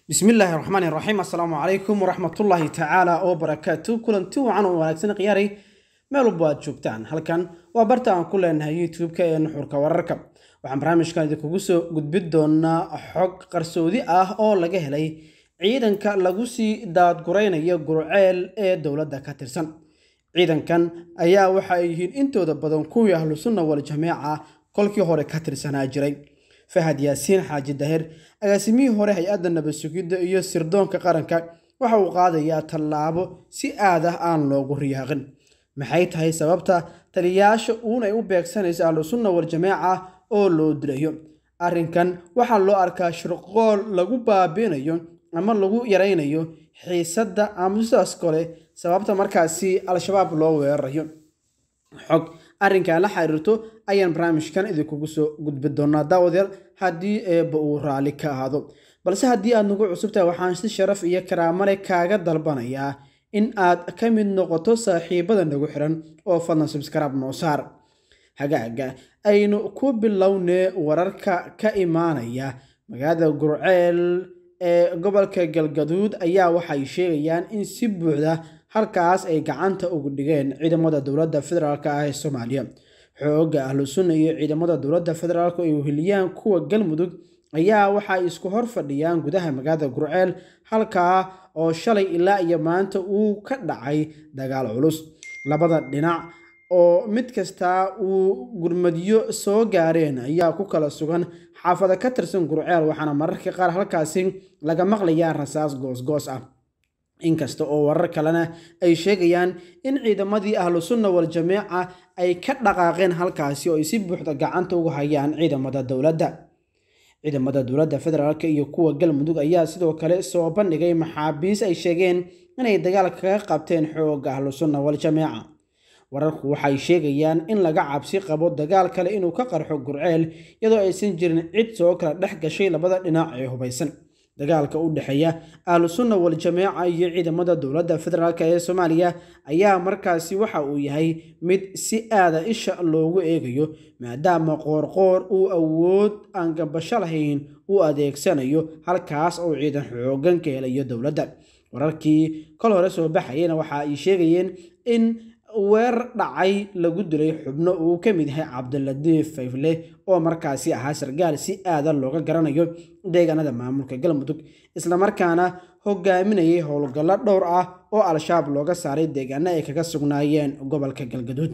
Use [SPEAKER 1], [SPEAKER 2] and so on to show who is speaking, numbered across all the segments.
[SPEAKER 1] bismillaahi raxmaani raxiim assalaamu calaykum waraxmatullaahi tacaala oo barakaatu kulanti wacan oo wanaagsan khiyaaray meel walba aad joogtaan halkan waa barta aan ku leenahay youtube-ka ee nuxurka wararka waxaan barnaamijkan idinkugu soo gudbin doonaa xog qarsoodi ah oo laga helay ciidanka lagu sii daadguraynayo gurceel ee dowladda ka tirsan ciidankan ayaa waxa ay yihiin intooda badan kuwii ahlu sunna wal jameeca kolkii hore ka tirsanaa jiray fahad yaasiin xaaji dahir agaasimihii hore hay-adda nabad sugidda iyo sirdoonka qaranka waxa uu qaadayaa tallaabo si aad ah aan loogu riyaaqin maxay tahay sababta taliyayaasha uunay u beegsanaysa ahlu sunna wal jameeca oo loo dilayo arrinkan waxaa loo arkaa shirqool lagu baabiinayo ama lagu yaraynayo xiisadda ama sidaas kale sababta markaasi al-shabaab loo weerarayo xog arrinkan la xiriirto ayaan barnaamijkan idinkugu soo gudbi doonaa daawadayaal haddii eebba uu raalli ka ahaado balse haddii aad nagu cusubtahay waxaan si sharaf iyo karaamale kaaga dalbanayaa in aad ka mid noqoto saaxiibada nagu xiran oo fadlan subscribe noo saar hagaaga aynu ku bilownee wararka ka imaanaya magaalada gurceel ee gobolka galgaduud ayaa waxay sheegayaan in si buuxda halkaas ay gacanta ugu dhigeen ciidamada dowladda federaalk ah ee soomaaliya xoogga ahlu sunna iyo ciidamada dowladda federaalk ay weheliyaan kuwa galmudug ayaa waxay isku hor fadhiyaan gudaha magaalada gurceel halkaa oo shalay ilaa iyo maanta uu ka dhacay dagaal culus labada dhinac oo mid kastaa uu gurmadyo soo gaareen ayaa ku kala sugan xaafada ka tirsan gurceel waxaana mararka qaar halkaasi laga maqlayaa rasaas goosgoos ah inkasta oo warar kalena ay sheegayaan in ciidamadii ahlu sunna wal jameeca ay ka dhaqaaqeen halkaasi oo ay si buuxda gacanta ugu hayaan ciidamada dowladda ciidamada dowladda federaalk iyo kuwa galmudug ayaa sidoo kale soo bandhigay maxaabiis ay sheegeen inay dagaal kaga qabteen xoogga ahlu sunna wal jameeca wararku waxay sheegayaan in laga cabsi qabo dagaal kale inuu ka qarxo gurceel iyadoo aysan jirin cid soo kala dhex gashay labada dhinac ee hubaysan dagaalka u dhexeeya ahlu sunna wal jameeca iyo ciidamada dowladda federaalk ee soomaaliya ayaa markaasi waxa uu yahay mid si aada isha loogu eegayo maadaama qoorqoor uu awood aan gabasho lahayn u adeegsanayo halkaas oo ciidan xoogan ka helayo dowladda wararkii kol hore soo baxayena waxa ay sheegayeen in weerar dhacay lagu dilay xubno uu ka mid yahay cabdiladiif fayfle oo markaasi ahaa sargaal si aada looga garanayo deegaanada maamulka galmudug islamarkaana hogaaminayay howlgallo dhowr ah oo al-shabaab looga saaray deegaano ay kaga sugnaayeen gobolka galgaduud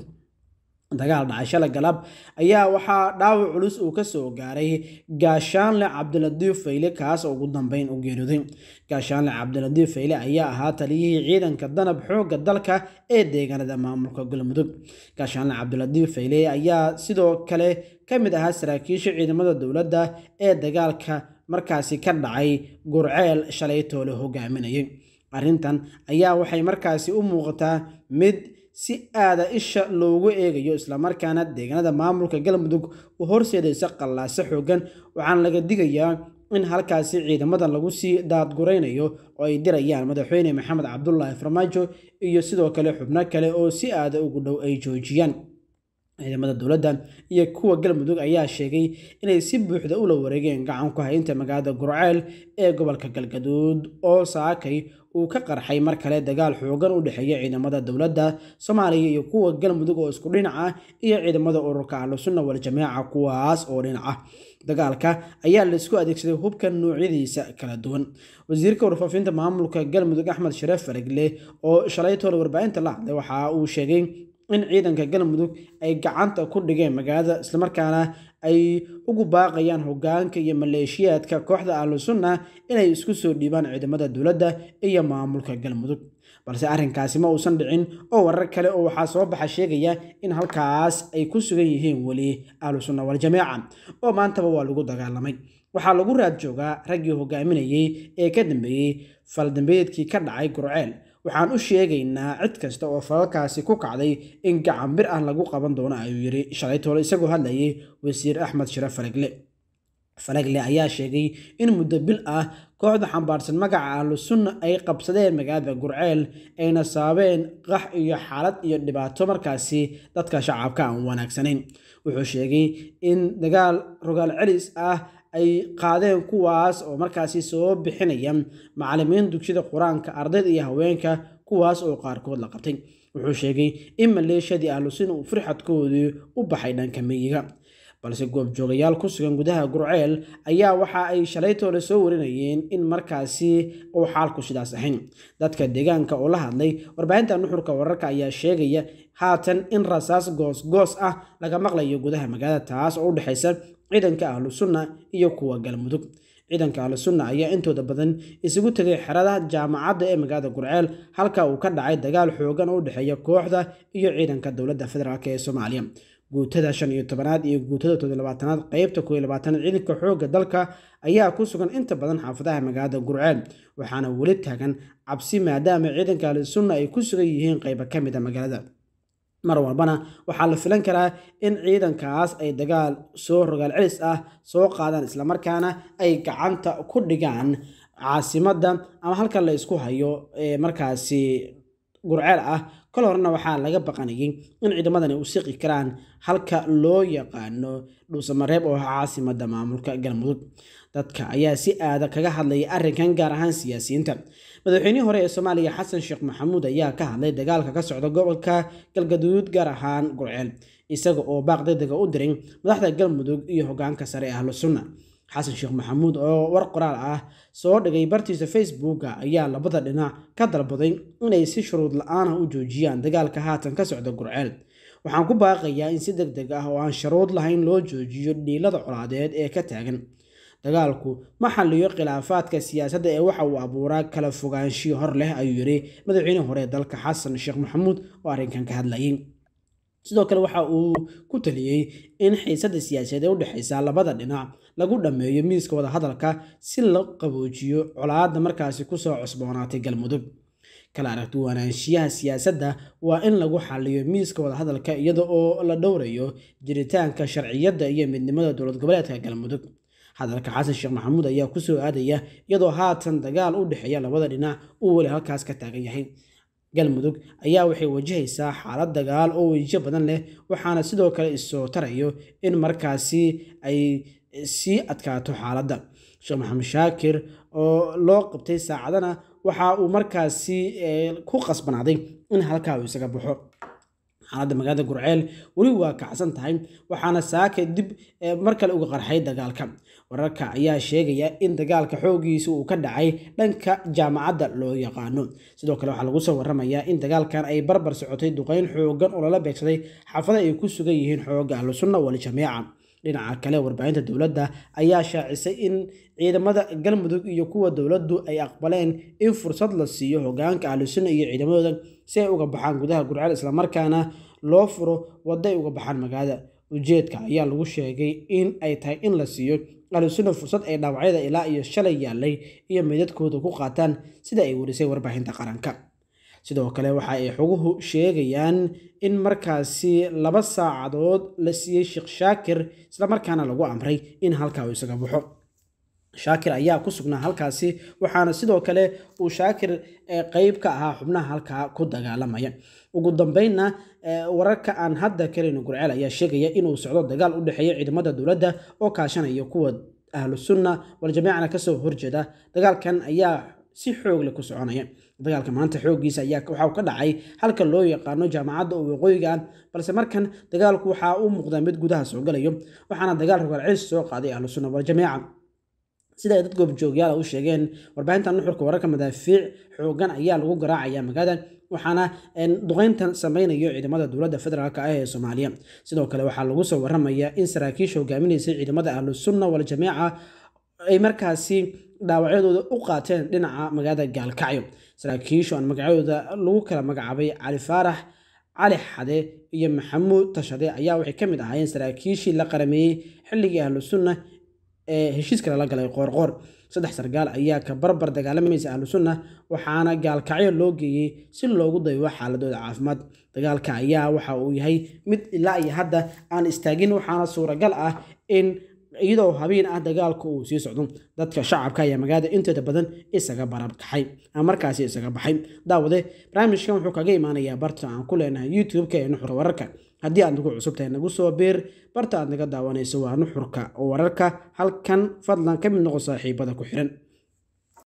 [SPEAKER 1] dagaal dhacay shala galab ayaa waxaa dhaawac culus uu ka soo gaaray gaashaanle cabdiladiif fayle kaas oo ugu dambeyn u geeriyooday gaashaanle cabdiladiif fayle ayaa ahaa taliyihii ciidanka danab xoogga dalka ee deegaanada maamulka galmudug gaashaanle cabdiladiif fayle ayaa sidoo kale ka mid ahaa saraakiisha ciidamada dowladda ee dagaalka markaasi ka dhacay gurceel shalaytoo la hogaaminayay arrintan ayaa waxay markaasi u muuqataa mid si aada isha loogu eegayo islamarkaana deegaanada maamulka galmudug u horseedaysa qallaaso xoogan waxaana laga digayaa in halkaasi ciidamadan lagu sii daadguraynayo oo ay dirayaan madaxweyne maxamed cabdulaahi farmaajo iyo sidoo kale xubno kale oo si aada ugu dhow ay joojiyaan ciidamada dowladda iyo kuwa galmudug ayaa sheegay inay si buuxda ula wareegeen gacan ku haynta magaalada gurceel ee gobolka galgaduud oo saakay uu ka qarxay mar kale dagaal xoogan u dhexeeya ciidamada dowladda soomaaliya iyo kuwa galmudug oo isku dhinac ah iyo ciidamada ururka ahlu sunna wal jameeca kuwaas oo dhinac ah dagaalka ayaa laisku adeegsaday hubka noocyadiisa kala duwan wasiirka warfaafinta maamulka galmudug axmed shareef faragle oo shalaytooda warbaahinta la hadlay waxa uu sheegay in ciidanka galmudug ay gacanta ku dhigeen magaalada islamarkaana ay ugu baaqayaan hogaanka iyo maleeshiyaadka kooxda ahlu sunna inay isku soo dhiibaan ciidamada dowladda iyo maamulka galmudug balse arrinkaasi ma uusan dhicin oo warar kale oo waxaa soo baxa sheegaya in halkaas ay ku sugan yihiin weli ahlu sunna wal jameeca oo maantaba waa lagu dagaalamay waxaa lagu raad joogaa raggii hogaaminayay ee ka dambeeyey faldambeedkii ka dhacay gurceel waxaan u sheegaynaa cid kasta oo falalkaasi ku kacday in gacan bir ah lagu qaban doono ayuu yidhi shalaytoole isagoo hadlayay wasiir axmed shire falagle falagle ayaa sheegay in muddo bil ah kooxda xambaarsan magaca ahlu sunna ay qabsadeen magaalada gurceel ayna saabeen qax iyo xaalad iyo dhibaato markaasi dadka shacabka aan wanaagsanayn wuxuu sheegay in dagaal rogaal celis ah ay qaadeen kuwaas oo markaasi soo bixinaya macalimiin dugsiyada qur-aanka ardayda iyo haweenka kuwaas oo qaarkood la qabtay wuxuu sheegay in maleeshiyadii ahlusunna uu firxadkoodii u baxay dhanka miyiga balse goobjoogayaal ku sugan gudaha gurceel ayaa waxa ay shalaytoole soo warinayeen in markaasi uu xaalku sidaas ahayn dadka deegaanka oo la hadlay warbaahinta nuxurka wararka ayaa sheegaya haatan in rasaas goosgoos ah laga maqlayo gudaha magaalada taas oo u dhexaysa ciidanka ahlu sunna iyo kuwa galmudug ciidanka ahlu sunna ayaa intooda badan isugu tegay xerada jaamacadda ee magaalada gurceel halka uu ka dhacay dagaal xoogan oo u dhexeeya kooxda iyo ciidanka dowladda federaalk ee soomaaliya guutada shan iyo tobanaad iyo guutada todolabaatanaad qeybta koo iyo labaatanaad ciidanka xoogga dalka ayaa ku sugan inta badan xaafadaha magaalada gurceel waxaana weli taagan cabsi maadaama ciidanka ahlu sunna ay ku sugan yihiin qeyba ka mid a magaalada mar walbana waxaa la filan karaa in ciidankaas ay dagaal soo rogaal celis ah soo qaadaan islamarkaana ay gacanta ku dhigaan caasimadda ama halka la isku hayo ee markaasi gurceel ah kol horena waxaa laga baqanayay in ciidamadani u siqi karaan halka loo yaqaano dhuusamareeb oo ah caasimadda maamulka galmudug dadka ayaa si aada kaga hadlaya arrinkan gaar ahaan siyaasiyiinta madaxweynihii hore ee soomaaliya xasan sheekh maxamuud ayaa ka hadlay dagaalka ka socda gobolka galgaduud gaar ahaan gurceel isaga oo baaq degdega u diray madaxda galmudug iyo hogaanka sare ee ahlu sunna xasan sheekh maxamuud oo war qoraal ah soo dhigay bartiisa facebooka ayaa labada dhinac ka dalbaday inay si shuruud la-aanah u joojiyaan dagaalka haatan ka socda gurceel waxaan ku baaqayaa in si deg deg ah oo aan sharuud lahayn loo joojiyo dhiilada colaadeed ee ka taagan dagaalku ma xalliyo khilaafaadka siyaasadda ee waxa uu abuuraa kala fogaanshiyo hor leh ayuu yidhi madaxweynihii hore ee dalka xasan sheekh maxamuud oo arrinkan ka hadlayay sidoo kale waxa uu ku taliyey in xiisadda siyaasadeed ee u dhexaysa labada dhinac lagu dhammeeyo miiska wadahadalka si la qaboojiyo colaadda markaasi kusoo cusboonaatay galmudug kala aragti wanaanshiyaha siyaasadda waa in lagu xaliyo miiska wadahadalka iyada oo la dhowrayo jiritaanka sharciyadda iyo midnimada dowlad goboleedka galmudug hadalka xasan sheekh maxamuud ayaa kusoo aadaya iyadoo haatan dagaal u dhexeeya labada dhinac uu weli halkaas ka taagan yahay galmudug ayaa waxay wajahaysaa xaalad dagaal oo wejiyo badan leh waxaana sidoo kale isoo tarayo in markaasi ay sii adkaato xaaladda sheekh maxamed shaakir oo loo qabtay saacadana waxa uu markaasi ku qasbanaaday in halkaa uu isaga baxo xaaladda magaalada gurceel weli waa kacsan tahay waxaana saaka dib mar kale uga qarxay dagaalka wararka ayaa sheegaya in dagaalka xoogiisa uu ka dhacay dhanka jaamacadda loo yaqaano sidoo kale waxaa lagu soo waramayaa in dagaalkan ay barbar socotay duqeyn xoogan oo lala beegsaday xaafada ay ku sugan yihiin xooga ahlu sunna wal jamiica dhinaca kale warbaahinta dowladda ayaa shaacisay in ciidamada galmudug iyo kuwa dowladdu ay aqbaleen in fursad la siiyo hogaanka ahlusunna iyo ciidamadooda si ay uga baxaan gudaha gurceel islamarkaana loo furo waddo ay uga baxaan magaalada ujeedka ayaa lagu sheegay in ay tahay in la siiyo ahlusunna fursad ay dhaawacyada ilaa iyo shalay yaalay iyo meydadkooda ku qaataan sida ay warisay warbaahinta qaranka sidoo kale waxa ay xoguhu sheegayaan in markaasi laba saacadood la siiyey sheekh shaakir islamarkaana lagu amray in halkaa uu isaga baxo shaakir ayaa ku sugnaa halkaasi waxaana sidoo kale uu shaakir qeyb ka ahaa xubnaha halkaa ku dagaalamaya ugu dambeynna wararka aan hadda karayno gurceel ayaa sheegaya inuu socdo dagaal u dhexeeya ciidamada dowladda oo kaashanaya kuwa ahlu sunna waljamiicana kasoo horjeeda dagaalkan ayaa si xoog leh ku soconaya dagaalka maanta xooggiisa ayaa waxa uu ka dhacay halka loo yaqaano jaamacadda oo waqooyiga ah balse markan dagaalku waxaa u muuqdaa mid gudaha soo galayo waxaana dagaal rogaal celis soo qaaday ahlu sunna waljamiica sida ay dad goobjoogyaal u sheegeen warbaahinta nuxurka wararka madaafiic xoogan ayaa lagu garaacaya magaalada waxaana duqeyntan sameynayo ciidamada dowladda federaalk ah ee soomaaliya sidoo kale waxaa lagu soo waramayaa in saraakiisha hogaaminaysay ciidamada ahlu sunna waljamiica ay markaasi dhaawacyadooda u qaateen dhinaca magaalada gaalkacyo saraakiishu aan magacyadooda lagu kala magacaabay cali faarax cali xade iyo maxamuud tashade ayaa waxay ka mid ahaayeen saraakiishii la qarameeyey xilligii ahlu sunna ee heshiiska lala galay qoorqoor saddex sargaal ayaa ka barbar dagaalamaysa ahlu sunna waxaana gaalkacyo loo geeyey si loogu daybo xaaladooda caafimaad dagaalka ayaa waxa uu yahay mid ilaa iyo hadda aan istaagin waxaana suuragal ah in iyadoo habeen ah dagaalka uu sii socdo dadka shacabka ayaa magaalada intooda badan isaga barabkaxay ama markaasi isaga baxay daawade barnaamijkan wuxuu kaga imaanayaa barta aan ku leenahay youtube-ka ee nuxur wararka haddii aad nagu cusub tahay nagu soo beer barta aad naga daawanayso waa nuxurka oo wararka halkan fadlan ka mid noqo saaxiibada ku xiran